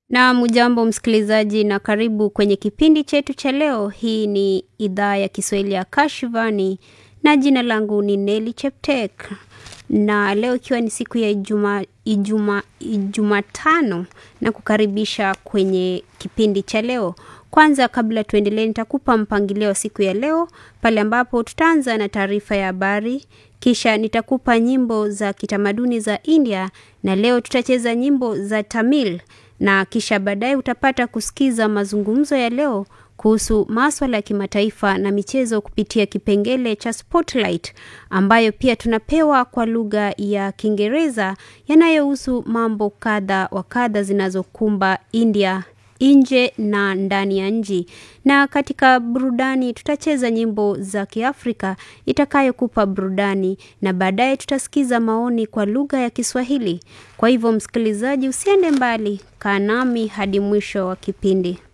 Na mujambo msikilizaji, na karibu kwenye kipindi chetu cha leo. Hii ni idhaa ya Kiswahili ya Kashivani na jina langu ni Neli Cheptek, na leo ikiwa ni siku ya Ijuma, Ijuma, Ijumatano na kukaribisha kwenye kipindi cha leo. Kwanza kabla tuendelee, nitakupa mpangilio wa siku ya leo pale ambapo tutaanza na taarifa ya habari, kisha nitakupa nyimbo za kitamaduni za India na leo tutacheza nyimbo za Tamil na kisha baadaye utapata kusikiza mazungumzo ya leo kuhusu maswala ya kimataifa na michezo kupitia kipengele cha Spotlight ambayo pia tunapewa kwa lugha ya Kiingereza yanayohusu mambo kadha wa kadha zinazokumba India nje na ndani ya nchi. Na katika burudani tutacheza nyimbo za Kiafrika itakayokupa burudani na baadaye tutasikiza maoni kwa lugha ya Kiswahili. Kwa hivyo, msikilizaji, usiende mbali, kaa nami hadi mwisho wa kipindi.